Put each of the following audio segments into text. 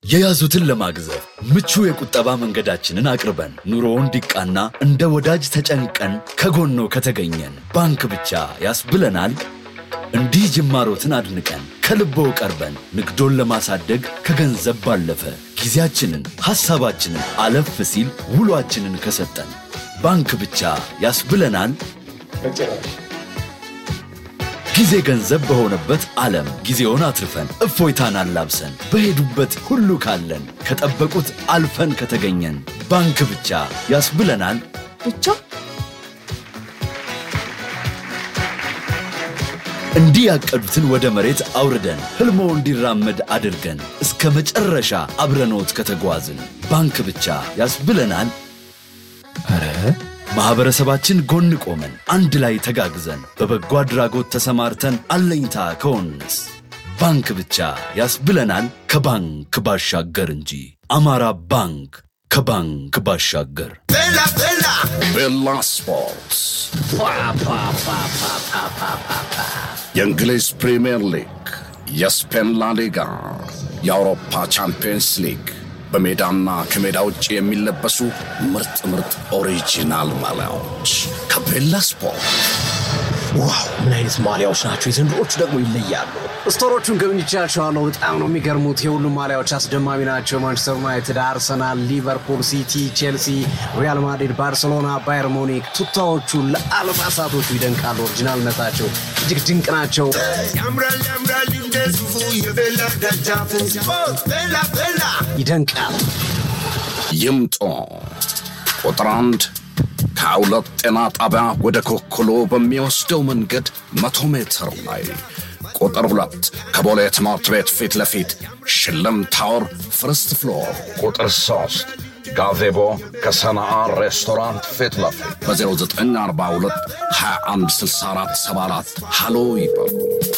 የያዙትን ለማግዘፍ ምቹ የቁጠባ መንገዳችንን አቅርበን ኑሮ እንዲቃና እንደ ወዳጅ ተጨንቀን ከጎኖ ከተገኘን ባንክ ብቻ ያስብለናል። እንዲህ ጅማሮትን አድንቀን ከልቦ ቀርበን ንግዶን ለማሳደግ ከገንዘብ ባለፈ ጊዜያችንን፣ ሐሳባችንን አለፍ ሲል ውሏችንን ከሰጠን ባንክ ብቻ ያስብለናል። ጊዜ ገንዘብ በሆነበት ዓለም ጊዜውን አትርፈን እፎይታን አላብሰን በሄዱበት ሁሉ ካለን ከጠበቁት አልፈን ከተገኘን ባንክ ብቻ ያስብለናል። ብቻ እንዲህ ያቀዱትን ወደ መሬት አውርደን ሕልሞ እንዲራመድ አድርገን እስከ መጨረሻ አብረኖት ከተጓዝን ባንክ ብቻ ያስብለናል። ኧረ ማኅበረሰባችን ጎን ቆመን አንድ ላይ ተጋግዘን በበጎ አድራጎት ተሰማርተን አለኝታ ከሆንስ ባንክ ብቻ ያስብለናል። ከባንክ ባሻገር እንጂ አማራ ባንክ ከባንክ ባሻገር ቤላ ስፖርትስ የእንግሊዝ ፕሪምየር ሊግ፣ የስፔን ላሊጋ፣ የአውሮፓ ቻምፒየንስ ሊግ በሜዳና ከሜዳ ውጭ የሚለበሱ ምርጥ ምርጥ ኦሪጂናል ማሊያዎች ከቤላ ስፖርት። ዋው ምን አይነት ማሊያዎች ናቸው! የዘንድሮቹ ደግሞ ይለያሉ። ስቶሮቹን ጎብኝቻቸዋለሁ። በጣም ነው የሚገርሙት። የሁሉም ማሊያዎች አስደማሚ ናቸው። ማንቸስተር ዩናይትድ፣ አርሰናል፣ ሊቨርፑል፣ ሲቲ፣ ቼልሲ፣ ሪያል ማድሪድ፣ ባርሴሎና፣ ባየር ሙኒክ ቱታዎቹ ለአልባሳቶቹ ይደንቃሉ። ኦሪጂናልነታቸው እጅግ ድንቅ ናቸው። ያምራል ያምራል እንደ ሱፉ የቤላ ደጃፍ ስፖርት ቤላ ቤላ ይደንቃል። ይምጡ። ቁጥር አንድ ከሁለት ጤና ጣቢያ ወደ ኮክሎ በሚወስደው መንገድ መቶ ሜትር ላይ። ቁጥር ሁለት ከቦሌ ትምህርት ቤት ፊት ለፊት ሽልም ታወር ፍርስት ፍሎር። ቁጥር ሶስት ጋዜቦ ከሰናአ ሬስቶራንት ፊት ለፊት በ0942 2164 74 ሃሎ ይበሉ።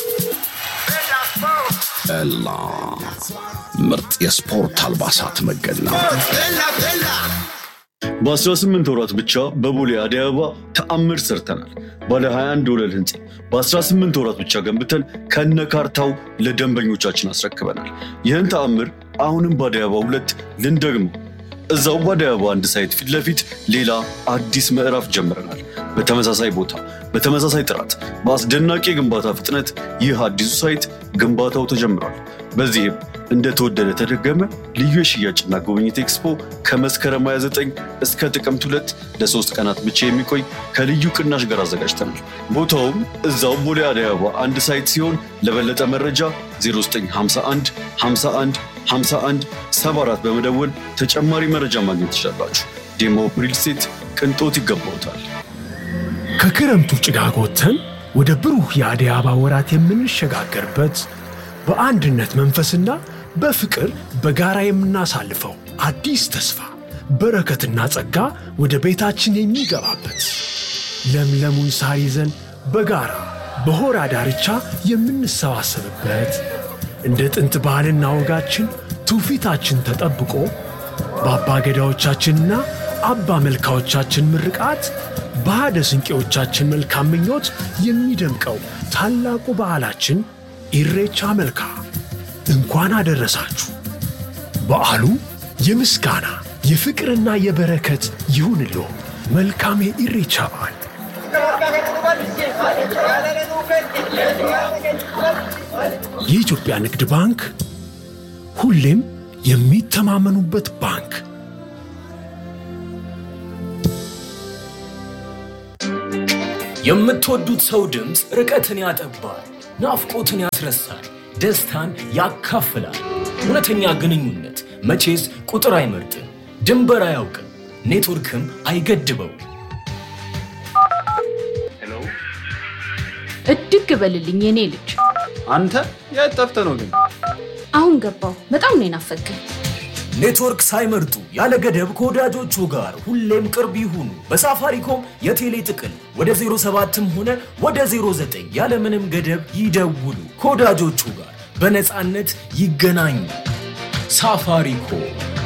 ኤላ ምርጥ የስፖርት አልባሳት መገኛ ቤላ ቤላ በ18 ወራት ብቻ በቦሌ አደይ አበባ ተአምር ሰርተናል። ባለ 21 ወለል ህንፃ በ18 ወራት ብቻ ገንብተን ከነ ካርታው ለደንበኞቻችን አስረክበናል። ይህን ተአምር አሁንም በአደይ አበባ ሁለት ልንደግመው። እዛው በአደይ አበባ አንድ ሳይት ፊት ለፊት ሌላ አዲስ ምዕራፍ ጀምረናል። በተመሳሳይ ቦታ፣ በተመሳሳይ ጥራት፣ በአስደናቂ የግንባታ ፍጥነት ይህ አዲሱ ሳይት ግንባታው ተጀምሯል። በዚህም እንደተወደደ ተደገመ ልዩ የሽያጭና ጉብኝት ኤክስፖ ከመስከረም 29 እስከ ጥቅምት ሁለት ለሶስት ቀናት ብቻ የሚቆይ ከልዩ ቅናሽ ጋር አዘጋጅተናል። ቦታውም እዛው ቦሌ አደይ አበባ አንድ ሳይት ሲሆን ለበለጠ መረጃ 0951 51 51 74 በመደወል ተጨማሪ መረጃ ማግኘት ትችላላችሁ። ዴሞ ሪል ስቴት ቅንጦት ይገባውታል። ከክረምቱ ጭጋግ ወጥተን ወደ ብሩህ የአደይ አበባ ወራት የምንሸጋገርበት በአንድነት መንፈስና በፍቅር በጋራ የምናሳልፈው አዲስ ተስፋ በረከትና ጸጋ ወደ ቤታችን የሚገባበት ለምለሙን ሳር ይዘን በጋራ በሆራ ዳርቻ የምንሰባሰብበት እንደ ጥንት ባህልና ወጋችን ትውፊታችን ተጠብቆ በአባ ገዳዎቻችንና አባ መልካዎቻችን ምርቃት በሃደ ስንቄዎቻችን መልካም ምኞት የሚደምቀው ታላቁ በዓላችን ኢሬቻ መልካ እንኳን አደረሳችሁ። በዓሉ የምስጋና የፍቅርና የበረከት ይሁንልዎ። መልካም የኢሬቻ በዓል። የኢትዮጵያ ንግድ ባንክ ሁሌም የሚተማመኑበት ባንክ። የምትወዱት ሰው ድምፅ ርቀትን ያጠባል፣ ናፍቆትን ያስረሳል፣ ደስታን ያካፍላል። እውነተኛ ግንኙነት መቼስ ቁጥር አይመርጥም፣ ድንበር አያውቅም፣ ኔትወርክም አይገድበው። እድግ በልልኝ የኔ ልጅ። አንተ የት ጠፍተህ ነው ግን? አሁን ገባው። በጣም ነው የናፈቀኝ። ኔትወርክ ሳይመርጡ ያለ ገደብ ከወዳጆቹ ጋር ሁሌም ቅርብ ይሁኑ። በሳፋሪኮም የቴሌ ጥቅል ወደ 07ም ሆነ ወደ 09 ያለምንም ገደብ ይደውሉ። ከወዳጆቹ ጋር በነፃነት ይገናኙ። ሳፋሪኮም